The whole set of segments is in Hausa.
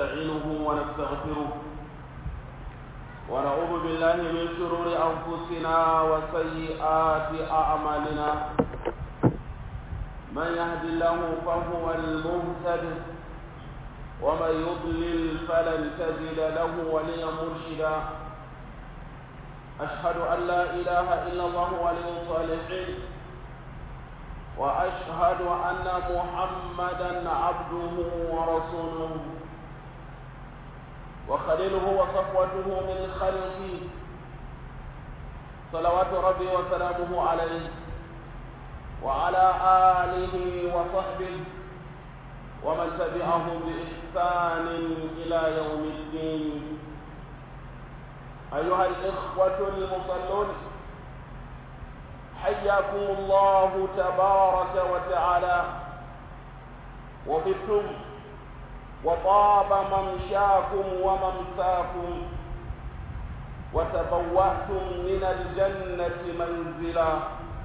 ونستعينه ونستغفره ونعوذ بالله من شرور أنفسنا وسيئات أعمالنا من يهد الله فهو المهتد ومن يضلل فلن تجد له وليا مرشدا أشهد أن لا إله إلا الله ولي الصالحين وأشهد أن محمدا عبده ورسوله وخليله وصفوته من خلقه صلوات ربي وسلامه عليه وعلى آله وصحبه ومن تبعهم بإحسان إلى يوم الدين أيها الإخوة المصلون حياكم الله تبارك وتعالى وبتم وطاب ممشاكم وممساكم وتبوأتم من الجنة منزلا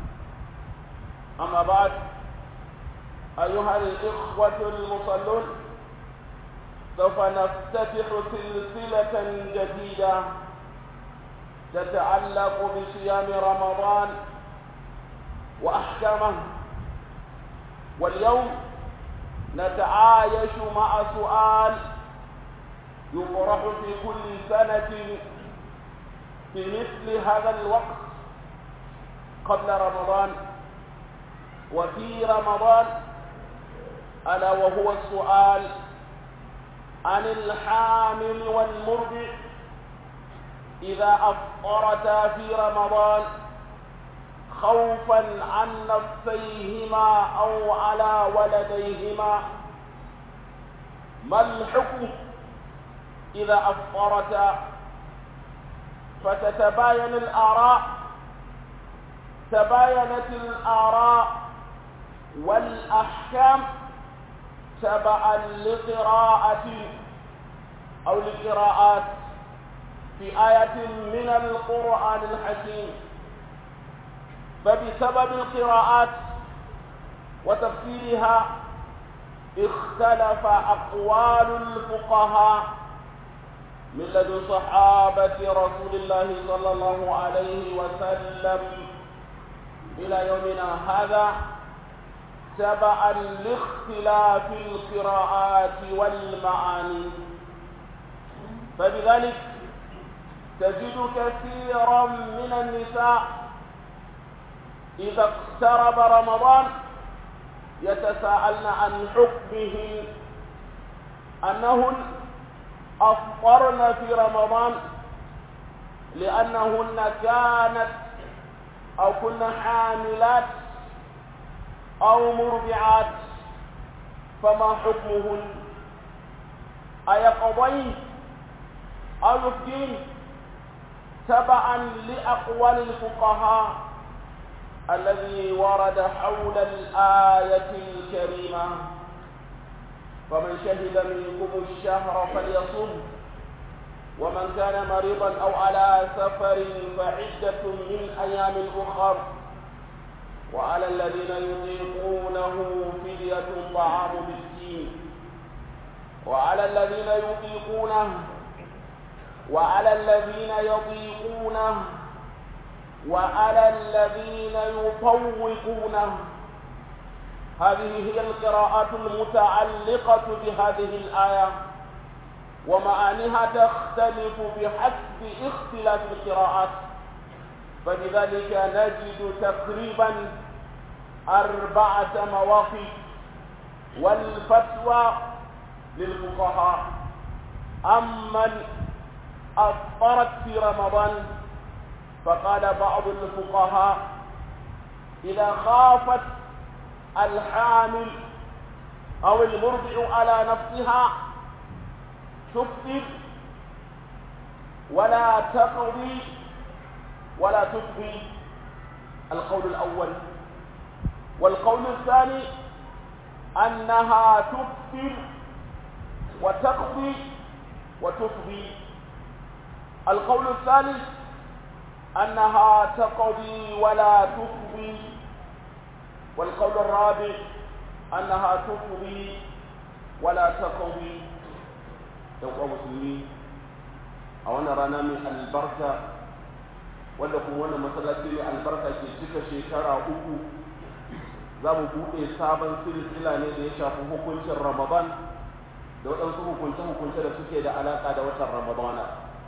أما بعد أيها الإخوة المصلون سوف نفتتح سلسلة جديدة تتعلق بصيام رمضان وأحكامه واليوم نتعايش مع سؤال يطرح في كل سنة في مثل هذا الوقت قبل رمضان وفي رمضان ألا وهو السؤال عن الحامل والمرضع إذا أفطرتا في رمضان خوفا عن نفسيهما أو على ولديهما ما الحكم إذا أفطرتا فتتباين الآراء تباينت الآراء والأحكام تبعا لقراءة أو لقراءات في آية من القرآن الحكيم فبسبب القراءات وتفسيرها اختلف أقوال الفقهاء من لدن صحابة رسول الله صلى الله عليه وسلم إلى يومنا هذا تبعا لاختلاف القراءات والمعاني فبذلك تجد كثيرا من النساء إذا اقترب رمضان يتساءلن عن حكمه أنهن أفطرن في رمضان لأنهن كانت أو كن حاملات أو مرضعات فما حكمهن أيقضين أو يفدين تبعا لأقوال الفقهاء الذي ورد حول الآية الكريمة فمن شهد منكم الشهر فليصم ومن كان مريضا أو على سفر فعدة من أيام أخر وعلى الذين يطيقونه فدية طعام مسكين وعلى الذين يطيقونه وعلى الذين يضيقونه وعلى الذين يطوقونه هذه هي القراءات المتعلقة بهذه الآية ومعانيها تختلف بحسب اختلاف القراءات فلذلك نجد تقريبا أربعة مواقف والفتوى للفقهاء أمن أفطرت في رمضان فقال بعض الفقهاء إذا خافت الحامل أو المرضع على نفسها تفطر ولا تقضي ولا تفضي القول الأول والقول الثاني أنها تفطر وتقضي وتفضي القول الثالث أنها تقضي ولا تفضي والقول الرابع أنها تفضي ولا تقضي ɗan uwa musulmi a wannan rana mai albarka wanda kuma wannan masallaci mai albarka ke cika shekara uku za mu buɗe sabon silsila ne da ya shafi hukuncin ramadan da waɗansu hukunce-hukunce da suke da alaƙa da watan ramadana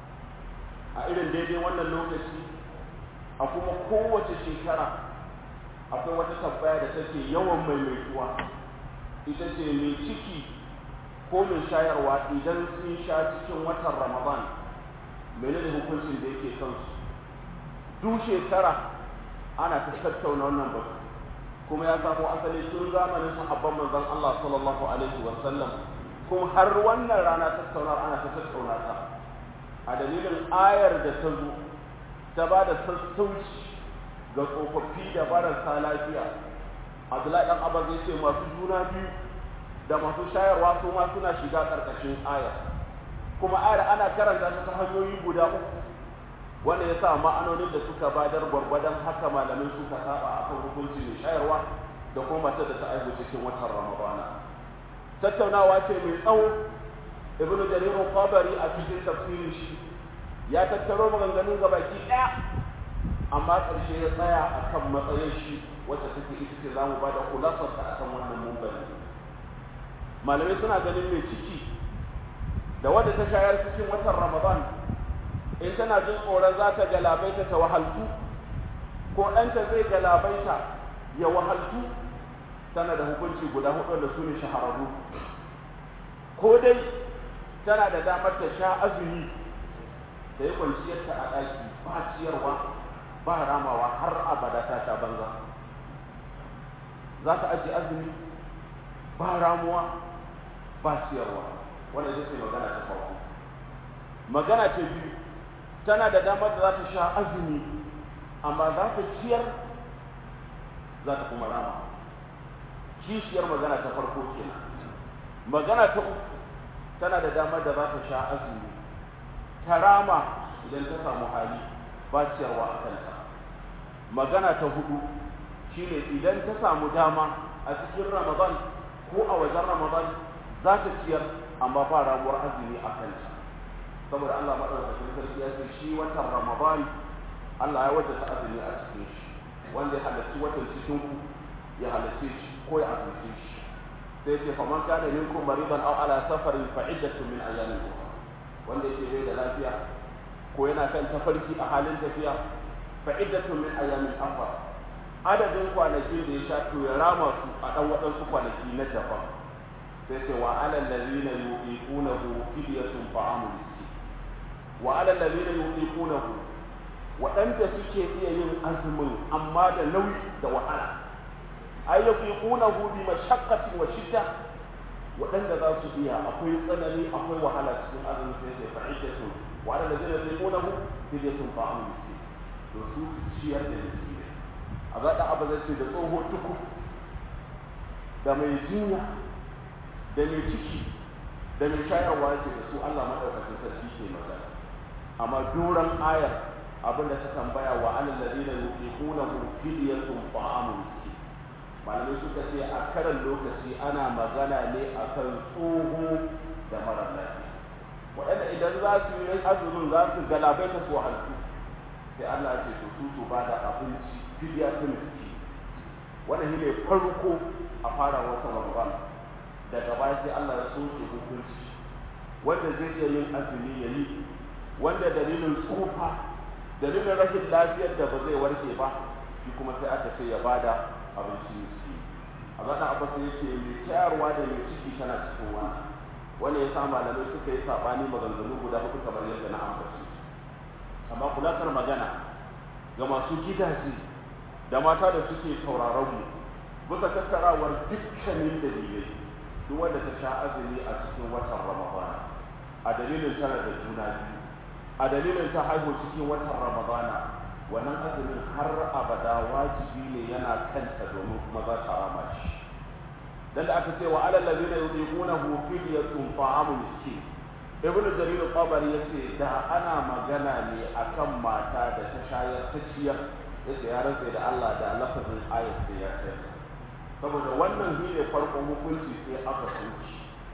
a irin daidai wannan lokaci a kuma kowace shekara akwai wata tambaya da take yawan maimaituwa ita ce mai ciki ko mai shayarwa idan sun sha cikin watan ramadan menene hukuncin da yake kansu duk shekara ana ta tattauna wannan batu kuma ya samo asali tun zamanin sahabban manzon Allah sallallahu alaihi wa sallam kuma har wannan rana tattauna ana ta tattauna ta a dalilin ayar da ta zo ta ba da sassauci ga tsofaffi da marasa lafiya Abdullahi dan Abbas ya ce masu juna biyu da masu shayarwa su ma suna shiga karkashin ayar kuma ayar ana karanta ta ta hanyoyi guda uku wanda ya sa ma'anonin da suka badar gwargwadon haka malamin suka saba a kan hukunci mai shayarwa da kuma matar da ta aihu cikin watan ramadana tattaunawa ce mai tsawo ibnu jarir qabari a cikin tafsirin shi ya tattaro maganganun gabaki daya amma ƙarshe ya tsaya akan matsayin shi wacce take ita ce zamu ba da kulasar ta akan wannan mumbari malamai suna ganin mai ciki da wadda ta shayar cikin watan ramadan in tana jin tsoron za ta galabaita ta wahaltu ko ɗanta zai galabaita ya wahaltu tana da hukunci guda hudu da su ne shahararru ko dai tana da damar ta sha azumi da ya kwanciyarta a ɗaki ba ciyarwa ba ramawa har abada ta sha banza za ta ajiye azumi ba ramuwa ba ciyarwa wanda zai magana ta farko magana ta biyu tana da damar da za ta sha azumi amma za ta ciyar za ta kuma rama kishiyar magana ta farko kenan magana ta uku tana da damar da za ta sha azumi ta rama idan ta samu hali ba ciyarwa a kanta magana ta hudu shine idan ta samu dama a cikin ramadan ko a wajen ramadan za ta ciyar amma ba ramuwar azumi a kanta saboda Allah madaukakin sarki ya ce shi watan Ramadan Allah ya wajata azumi a cikin shi wanda ya halarci watan cikin ku ya halarci shi ko ya azumce shi sai ce fa man kana minkum maridan aw ala safarin fa iddatu min ayamin ukhra wanda yake bai da lafiya ko yana kan tafarki a halin tafiya fa iddatu min ayamin ukhra adadin kwanaki da ya sha to ya rama su a dan waɗansu kwanaki na daban sai ce wa alal ladina yuqinuhu fidyatun ta'amu wa ala alladhina yutiqunahu waɗanda suke iya yin azumin amma da nauyi da wahala ay yutiqunahu bi mashaqqatin wa shidda waɗanda za su iya akwai tsanani akwai wahala cikin azumin sai sai fa'idatu wa ala alladhina yutiqunahu fidyatun ta'amu miskin to su ciyar da miskin a zaɗa abu zai ce da tsoho tuku da mai jinya da mai ciki da mai shayarwa ce da su Allah maɗaukakin sarki ke magana amma duran ayar abin da ta tambaya wa alal ladina yuqinuhu fidyatun ta'amu miskin malamai suka ce a karan lokaci ana magana ne akan tsoho da mara lafiya waɗanda idan za su yi azumin za su galabaita su wahaltu sai Allah ya ce to su su bada abinci fidya ta miski wannan shi ne farko a fara wata Ramadan daga baya sai Allah ya soke hukunci wanda zai iya yin azumi ya yi wanda dalilin tsufa dalilin rashin lafiyar da ba zai warke ba shi kuma sai aka ce ya bada abinci miski a zaɗa abu sai yake mai ciyarwa da mai ciki tana cikin wani wanda ya sa malamai suka yi saɓani maganganu guda hudu kamar yadda na ambaci amma kulatar magana ga masu gidaje da mata da suke sauraron mu bisa tattarawar dukkanin dalilai duk wanda ta sha azumi a cikin watan ramadana a dalilin tana da juna biyu a dalilin ta haihu cikin watan ramadana wannan azumin har abada wajibi ne yana kanta domin kuma za ta rama shi dan da aka ce wa alal ladina yuqinuhu fidyatun ta'amu miskin ibn jarir qabari yace da ana magana ne akan mata da ta shayar ta ciyar yace ya rantsa da Allah da lafazin ayat sai ya kai saboda wannan shi ne farkon hukunci sai aka sauki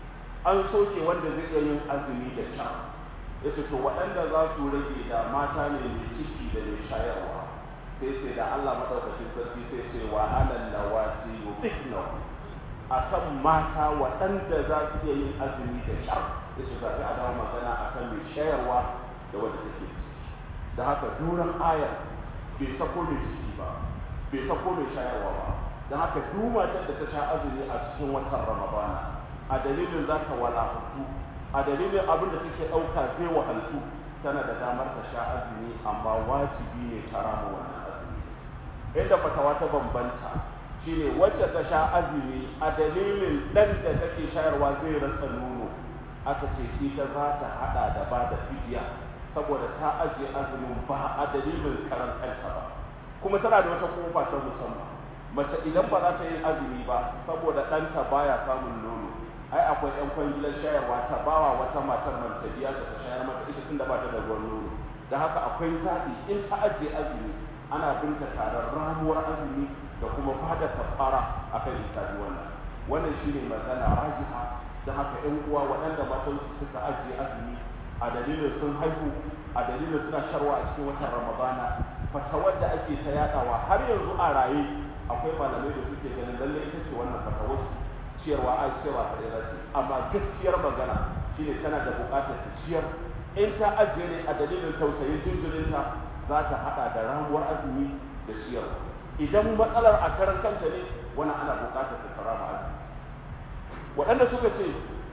an soke wanda zai iya yin azumi da sha ya ce to waɗanda za su rage da mata ne mai ciki da mai shayarwa sai sai da Allah maɗaukacin sarki sai ce wa alal lawati yuqina akan mata waɗanda za su iya yin azumi da sha ya ce zaɓi a dawo magana akan mai shayarwa da wanda take ciki da haka duran ayar bai sako mai ciki ba bai sako mai shayarwa ba don haka duk matar da ta sha azumi a cikin watan ramadana a dalilin za ta walahutu a dalilin abin da take ɗauka zai wahaltu tana da damar ta sha azumi amma wajibi ne ta rama wannan azumi inda fatawa ta bambanta shine wacce ta sha azumi a dalilin ɗan da take shayarwa zai rasa nono aka ce ita za ta haɗa da ba da fidiya saboda ta ajiye azumin ba a dalilin karan kanta ba kuma tana da wata kofa ta musamman mace idan ba za ta yi azumi ba saboda ɗanta baya samun nono ai akwai yan kwangilar shayarwa ta bawa wata matar man ta biya ta shayar mata ita tun da ba ta da ruwan nono da haka akwai zaɓi in ta ajiye azumi ana binta taron ramuwar azumi da kuma bada kafara akan ita wannan wannan shine magana rajiha da haka yan uwa waɗanda matan suka ajiye azumi a dalilin sun haihu a dalilin suna sharwa a cikin watan ramadana fatawar da ake ta yadawa har yanzu a raye akwai malamai da suke ganin lalle ita ce wannan fatawar ciyarwa a cewa ta ɗaya ce amma gaskiyar magana shine tana da buƙatar ta ciyar in ta ajiye ne a dalilin tausayin jinjirinta za ta haɗa da ramuwar azumi da ciyarwa idan matsalar a karan kanta ne wani ana buƙatar ta rama azumi waɗanda suka ce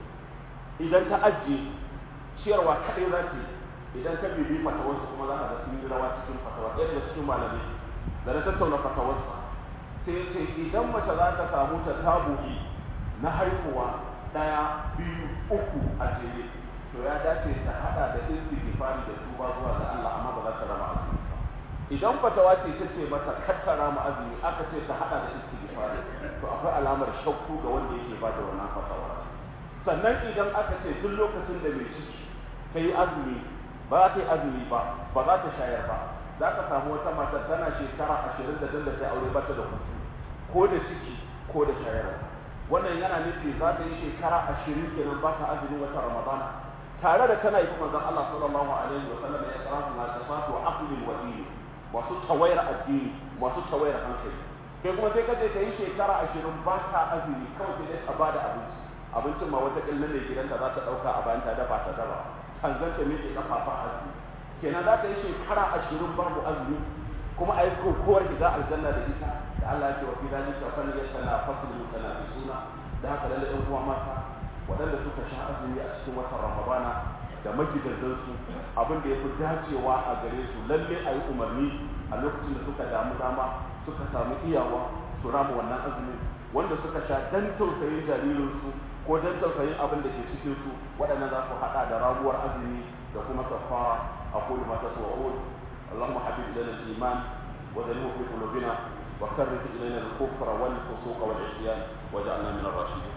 idan ta ajiye ciyarwa kaɗai za ta yi idan ka bibi fatawarsa kuma za ka ga sun yi rawa cikin fatawa ɗaya daga cikin malamai da na tattauna fatawarsa sai ya ce idan mace za ta samu ta tabuki na haihuwa ɗaya biyu uku a jere to ya dace ta haɗa da istighfari da tuba zuwa ga Allah amma ba za ta rama azumi ba idan fatawa ce ta ce mata kar ta rama azumi aka ce ta haɗa da istighfari to akwai alamar shakku ga wanda yake ba da wannan fatawa sannan idan aka ce duk lokacin da mai ciki ta yi azumi ba za ta yi azumi ba ba za ta shayar ba za ka samu wata mata tana shekara ashirin da tun da ta aure bata da hutu ko da ciki ko da shayarwa wannan yana nufi za ta yi shekara ashirin kenan ba ta azumin wata ramadana tare da tana yi kuma zan Allah sallallahu alaihi wa sallam ya tsara su na tafatu wa aqlil wa dini masu tawayar addini masu tawayar hankali kai kuma sai kaje ta yi shekara ashirin ba ta azumi kawai sai dai ta bada abinci abincin ma wata killin ne gidanta za ta ɗauka a bayan ta dafa ta daba kan zanta miƙe kafafa azumi kenan za ta yi shekara ashirin babu azumi kuma a yi kokowar shiga aljanna da ita da Allah ya ce wa fi zalika fal yatanafasul mutanafisuna da haka lalle ɗan uwa mata waɗanda suka sha azumi a cikin watan Ramadana da magidantan su abin da yafi dacewa a gare su lalle a yi umarni a lokacin da suka damu dama suka samu iyawa su rama wannan azumin wanda suka sha dan tausayin jaririnsu ko dan tausayin abin da ke cikin su waɗannan za su haɗa da rabuwar azumi da kuma kafara aqulu ma tasma'un اللهم حبب الينا الايمان وزينه في قلوبنا وكره الينا الكفر والفسوق والعصيان واجعلنا من الراشدين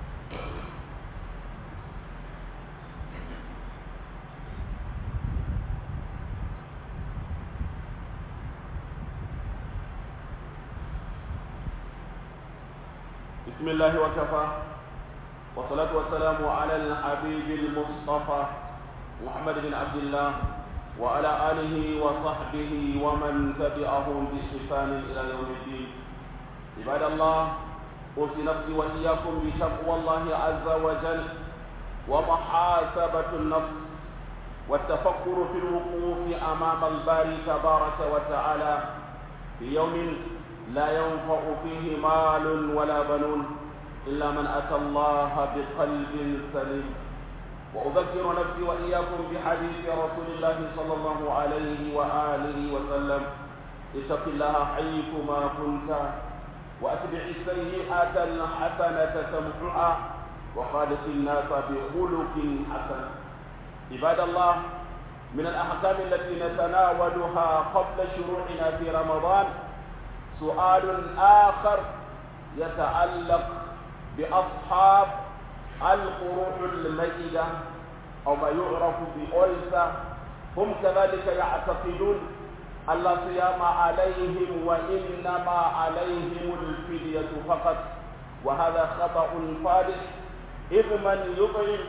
بسم الله وكفى والصلاة والسلام على الحبيب المصطفى محمد بن عبد الله وعلى آله وصحبه ومن تبعهم بإحسان إلى يوم الدين عباد الله أوصي نفسي وإياكم بتقوى الله عز وجل ومحاسبة النفس والتفكر في الوقوف أمام الباري تبارك وتعالى في يوم لا ينفع فيه مال ولا بنون إلا من أتى الله بقلب سليم وأذكر نفسي وإياكم بحديث رسول الله صلى الله عليه وآله وسلم اتق الله حيثما كنت وأتبع السيئة الحسنة تمحها وخالق الناس بخلق حسن عباد الله من الأحكام التي نتناولها قبل شروعنا في رمضان سؤال آخر يتعلق بأصحاب القروح الميتة أو ما يعرف بألسة هم كذلك يعتقدون أن لا صيام عليهم وإنما عليهم الفدية فقط وهذا خطأ فادح إذ من يطعم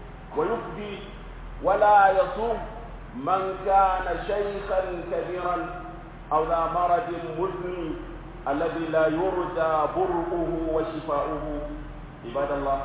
ويفدي ولا يصوم من كان شيخا كبيرا أو ذا مرض مزمن الذي لا يرجى برؤه وشفاؤه عباد الله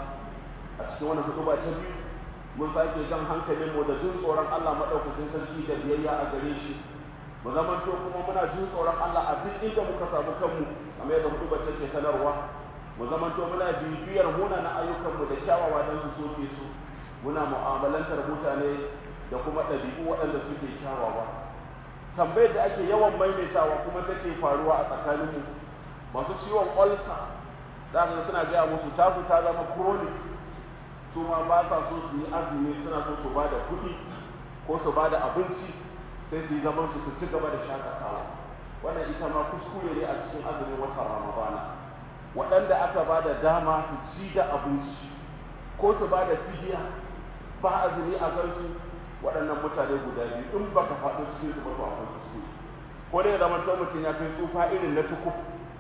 أشكي وانا كتبة تبيو mun sake jan hankalin mu da jin tsoron Allah madaukakin sarki da biyayya a gare shi mu zamanto kuma muna jin tsoron Allah a duk inda muka samu kanmu kamar yadda hudu take sanarwa mu zamanto muna bibiyar muna na ayyukanmu da kyawawa don su soke su muna mu'amalantar mutane da kuma ɗabi'u waɗanda suke kyawawa tambayar da ake yawan maimaitawa kuma take faruwa a tsakaninmu masu ciwon olsa za ka suna gaya musu tasu ta zama chronic su ma ba sa so su yi azumi suna so su ba da kuɗi ko su ba da abinci sai su yi zaman su su ci gaba da shakatawa wannan ita ma kuskure ne a cikin azumin watan ramadana waɗanda aka ba da dama su ci da abinci ko su ba da fidiya ba azumi a kansu waɗannan mutane guda biyu in baka faɗo cikin su ba to akwai kuskure ko dai zama to mutum ya kai tsufa irin na tukuf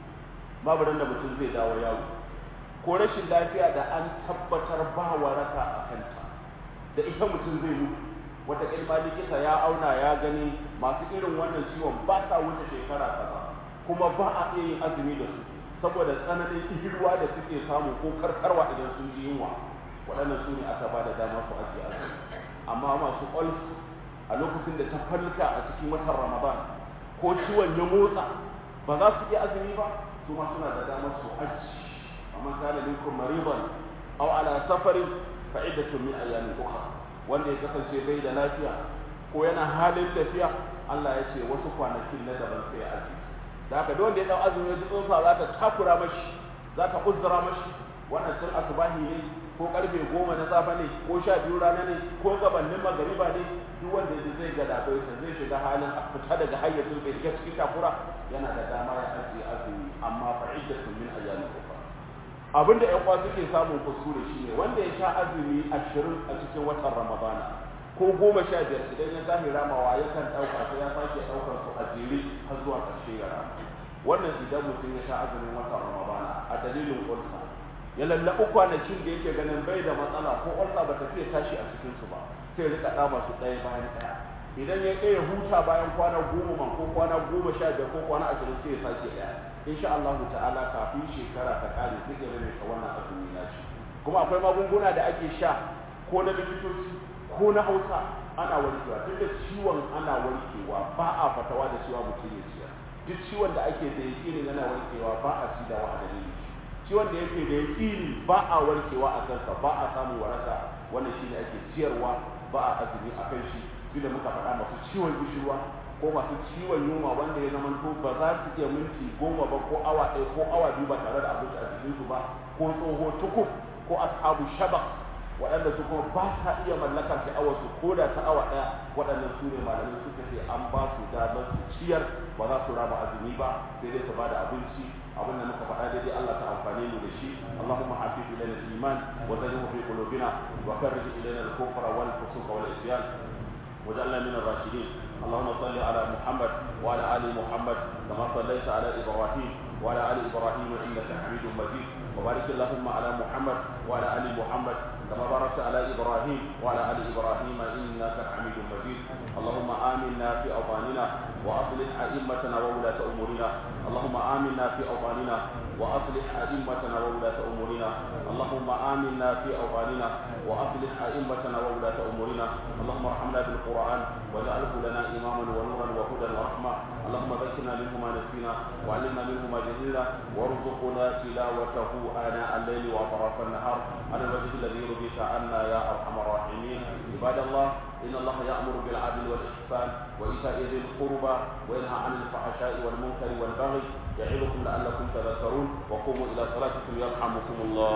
babu da mutum zai dawo yawo ko rashin lafiya da an tabbatar ba waraka a kanta da ita mutum zai mutu wata ilma likita ya auna ya gani masu irin wannan ciwon ba sa wuce shekara kaza kuma ba a iya yin azumi da su saboda tsananin ihirwa da suke samu ko karkarwa idan sun ji yunwa waɗannan su ne aka ba da dama su ajiye azumi amma masu ƙwalf a lokacin da ta falka a cikin watan ramadan ko ciwon ya motsa ba za su iya azumi ba su ma suna da damar su aji amma kana minkum mariban aw ala safarin fa iddatun min ayamin ukhra wanda ya kasance bai da lafiya ko yana halin tafiya Allah ya ce wasu kwanakin na daban sai aji da haka duk wanda ya dau azumi ya tsunsa za ta takura mashi za ta uzura mashi wannan tun asubahi ne ko karfe goma na safe ne ko sha biyu rana ne ko gabanin magariba ne duk wanda ya zai ga labaita zai shiga halin a fita daga hayyacin bai shiga cikin takura yana da dama ya ajiye azumi amma fa iddatun min ayyamin ukhra abinda ƴan uwa suke samun kuskure shine wanda ya sha azumi ashirin a cikin watan ramadana ko goma sha biyar idan ya tashi ramawa yakan ɗauka sai ya sake ɗaukar su a jere har zuwa ƙarshe ya rama wannan idan mutum ya sha azumin watan ramadana a dalilin ulsa ya lallaɓi kwanakin da yake ganin bai da matsala ko ulsa ba ta fiye tashi a cikinsu ba sai ya rika ɗama su ɗaya bayan ɗaya idan ya ɗaya huta bayan kwana goma man ko kwana goma sha biyar ko kwana ashirin sai ya sake ɗaya insha Allah ta'ala kafin shekara ta kare zai iya rage wannan azumi na shi kuma akwai magunguna da ake sha ko na likitoci ko na hausa ana warkewa duk da ciwon ana warkewa ba a fatawa da cewa mutum ya ciya duk ciwon da ake da yaƙini yana warkewa ba a ci da wa dalili ciwon da yake da yaƙini ba a warkewa a kansa ba a samun waraka wannan shine ake ciyarwa ba a azumi a kan shi duk da muka faɗa masu ciwon gishirwa ko masu ciwon yunwa wanda ya zama to ba za su iya minti goma ba ko awa ɗaya ko awa biyu ba tare da abinci a jikinsu ba ko tsoho tukuf ko ashabu shaba waɗanda su kuma ba sa iya mallakar sha'awar su ko da ta awa ɗaya waɗannan su ne malamai suka ce an ba su damar su ciyar ba za su raba azumi ba sai dai su ba da abinci abin da muka faɗa daidai Allah ta amfane mu da shi Allahumma hafiz ilaina al-iman wa zayyinhu fi qulubina wa karrij ilaina al-kufra wal fusuq wal isyan وجعلنا من الراشدين اللهم صل على محمد وعلى ال محمد كما صليت على ابراهيم وعلى ال ابراهيم انك حميد مجيد وبارك اللهم على محمد وعلى ال محمد كما باركت على ابراهيم وعلى ال ابراهيم انك حميد مجيد اللهم امنا في اوطاننا واصلح ائمتنا وولاة امورنا اللهم امنا في اوطاننا واصلح ائمتنا وولاة امورنا اللهم امنا في اوطاننا واصلح ائمتنا وولاة امورنا اللهم ارحمنا بالقران واجعله لنا اماما ونورا وهدى ورحمه اللهم ذكرنا منه ما نسينا وعلمنا منه ما جهلنا وارزقنا تلاوته اناء الليل واطراف النهار على الوجه الذي يرضيك عنا يا ارحم الراحمين عباد الله ان الله يامر بالعدل والاحسان وايتاء ذي القربى وينهى عن الفحشاء والمنكر والبغي يعظكم لعلكم تذكرون وقوموا الى صلاتكم يرحمكم الله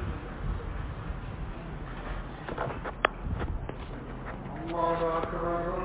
الله أكبر